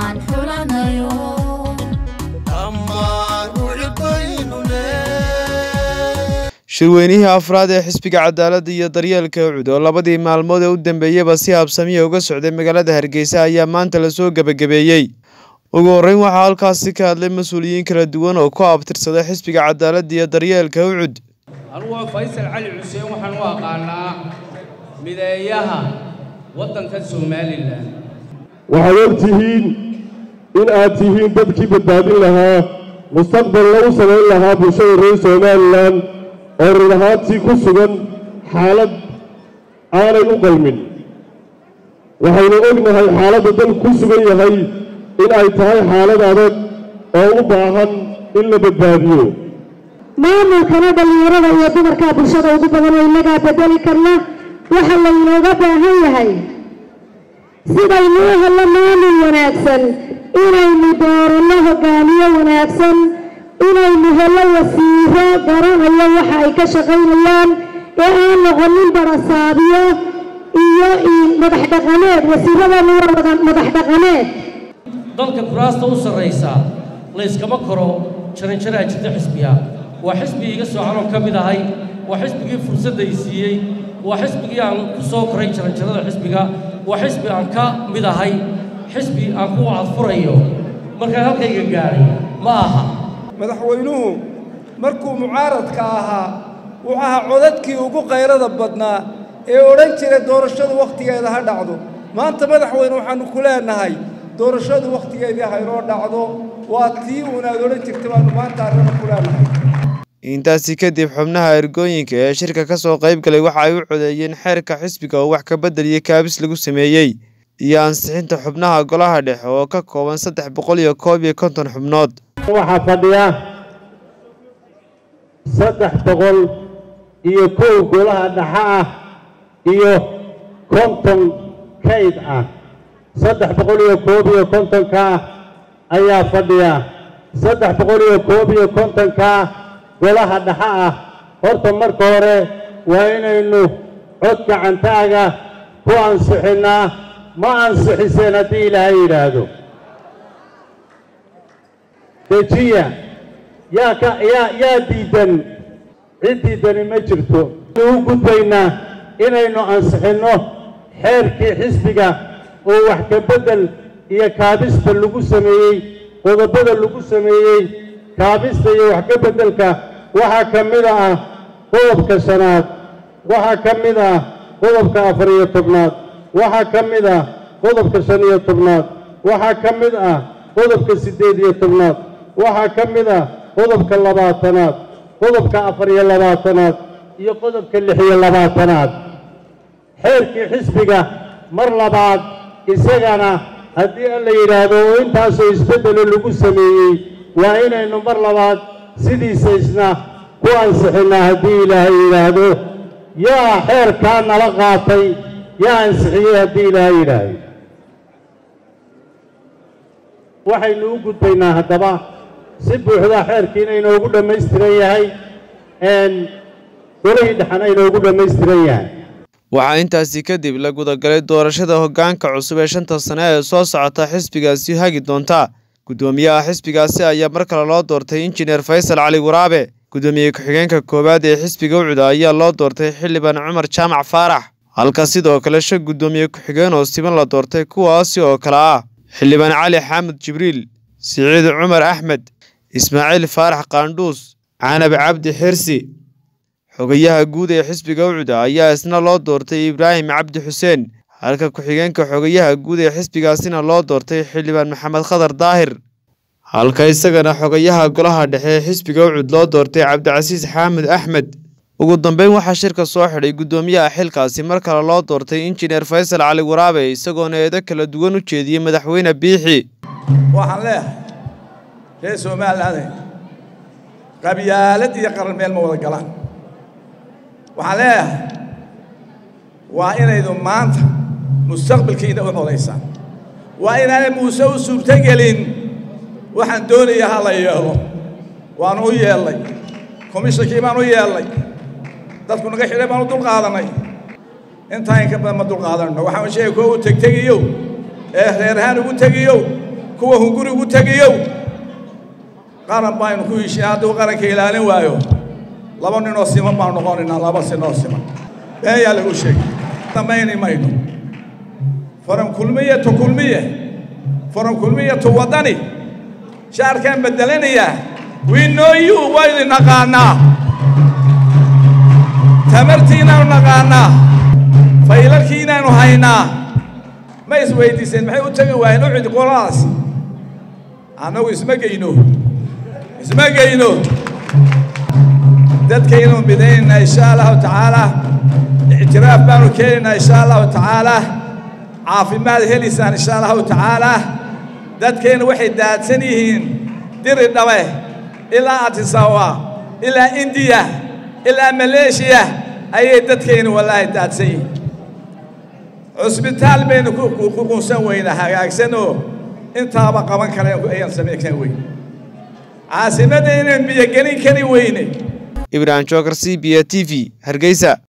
aan xulanayo shirweynihii afraad ee xisbiga cadaaladda iyo daryeelka ucud oo labadii maalmood ee u dambeeyaba si habsamiya uga socday magaalada hargeysa ayaa maanta lasoo gebagabeeyey ugu horreyn waxaa halkaasi ka hadlay mas-uuliyiin kala duwan oo ku abtirsaday xisbiga cadaaladda iyo daryeelka ucud anugu waa faysal cali xuseen waxaan u aqaanaa mideeyaha waddanka somalilan waxaad og tihiin in aad tihiin dadkii badbaadin lahaa mustaqbal lagu samayn lahaa bulshada reer somalilan oo run ahaantii ku sugan xaalad aanay u qalmin waxaynu ognahay xaaladda dalku ku sugan yahay in ay tahay xaalad adag oo u baahan in la badbaadiyo maamulkana dhallinyarada iyo dumarkaa bulshada ugu badan oo innagaa bedeli karna waxa laynooga baahan yahay sidaynuu hello maamul wanaagsan inaynu dooranno hoggaamiye wanaagsan inaynu hello wasiiro garanayo waxa ay ka shaqaynayaan ee aan noqonin barasaabiyo iyo madax dhaqameed wasiiradana waa wada madax dhaqameed dalka kuraasta u sarraysa layskama koro jaranjaraa jirta xisbiga waa xisbigii iga soocanoo ka mid ahay waa xisbigii fursadda i siiyey waa xisbigii aan ku soo koray jaranjarada xisbiga waa xisbi aan ka mid ahay xisbi aan ku cadfurayo markaan halkayga gaadhay ma aha madaxweynuhu markuu mucaaradka ahaa wuxuu ahaa codadkii ugu qayrada badnaa ee odhan jira doorashadu wakhtigeeda ha dhacdo maanta madaxweyne waxaannu ku leenahay doorashadu wakhtigeedii haynoo dhacdo waa tii uunaad odhan jirta baannu maanta arrina ku leenahay intaasi kadib xubnaha ergooyinka ee shirka ka soo qayb galay waxa ay u codeeyeen xeerka xisbiga oo wax ka beddeliyey kaabis lagu sameeyey iyo ansixinta xubnaha golaha dhexe oo ka kooban saddex boqol iyo koob iyo konton xubnood waxaa fadhiya saddex boqol iyo kow golaha dhexe ah iyo konton kayd ah saddex boqol iyo koob iyo kontonkaa ayaa fadhiya saddex boqol iyo koob iyo kontonkaa golaha dhexe ah horta marka hore waa inaynu cod gacantaaga ku ansixinnaa ma ansixiseen haddii ilaahay yidhaahdo dejiya yaa ka yaa yaa diidan cid diidani ma jirto u gudbaynaa inaynu ansixinno xeerkii xisbiga oo wax ka beddel iyo kaabista lagu sameeyey qodobada lagu sameeyey kaabista iyo wax ka beddelka waxaa ka mid ah qodobka shanaad waxaa ka mid ah qodobka afar iyo tobnaad waxaa ka mid ah qodobka shan iyo tobnaad waxaa ka mid ah qodobka siddeed iyo tobnaad waxaa ka mid ah qodobka labaatanaad qodobka afar iyo labaatanaad iyo qodobka lix iyo labaatanaad xeerkii xisbiga mar labaad isagana haddii an la yidhaahdo oo intaasoo isbeddelo lagu sameeyey waa inaynu mar labaad sidiisa isna ku ansixinnaa haddii ilaahay yidhaahdo yaa xeerkaa nala qaatay yaa ansixiyey haddii ilaahay yidhaahdo waxaynu u gudbaynaa haddaba si buuxda xeerkiina inoogu dhammaystiran yahay golihii dhexana inoogu dhammaystiran yahay waxaa intaasi kadib la gudagalay doorashada hoggaanka cusub ee shanta sane ee soo socota xisbigaasi hagi doonta guddoomiyaha xisbigaasi ayaa mar kale loo doortay injineer faysal cali waraabe guddoomiye ku-xigeenka koowaad ee xisbiga ucuda ayaa loo doortay xildhibaan cumar jaamac faarax halka sidoo kale shan guddoomiye ku-xigeen oo siban la doortay kuwaasi oo kale ah xildhibaan cali xaamud jibriil siciid cumar axmed ismaaciil faarax qaandhuus canab cabdi xirsi xogayaha guud ee xisbiga ucuda ayaa isna loo doortay ibraahim cabdi xuseen halka ku-xigeenka xogayaha guud ee xisbigaasina loo doortay xildhibaan maxamed khadar daahir halka isagana xogayaha golaha dhexe ee xisbiga ucud loo doortay cabdicasiis xaamud axmed ugu dambeyn waxaa shirka soo xidhay guddoomiyaha xilkaasi mar kale loo doortay injineer faysal cali waraabe isagoona eedo kala duwan u jeediyey madaxweyne biixi waxaan leeyahay reer somalilaane qabyaalad iyo qaran meel ma wada galaan waxaan leeyahay waa inaydu maanta mustaqbalkiina u xodaysaan waa inaanay muuse u suurtogelin waxaan doonaya ha la yeelo waanu u yeellay komishankii baan u yeellay dadku naga xidhay baan u dulqaadanay intaa in ka badan ma dulqaadanno waxaan sheegay kuwa u tegtegiyow ee reer ahaan ugu tegiyow kuwa hungurigu tegiyow qaran baynu ku heshiin hadduu qaranka ilaalin waayo laba ninoo siman baanu noqonaynaa laba sinoo siman beeyaa lagu sheegay damayni mayno faran kulmiye tu kulmiye faran kulmiye tu waddani shaarkaan beddelanayaa we know you waynu naqaanaa tamartiinaanu naqaanaa faylalkiinaanu haynaa ma isweydiiseen maxay u tegi waayeen u cid qoladaas annagu isma geyno isma geyno dadkaynu midaynaynaa insha allahu tacaala ictiraaf baanu keenaynaa insha allahu tacaala caafimaad helaysaan insha allahu tacaala dadkeennu waxay daadsan yihiin diri dhabe ilaa atisawa ilaa indiya ilaa maleeshiya ayay dadkeennu wallaahi daadsan yihiin cusbitaal baynu ku qunsan weynaa hagaagsanoo intaaba qaban kara ayaan samaykan weyn caasimadda inaan biyogelin kari weyne ibrahim jookar c b a t v hargeysa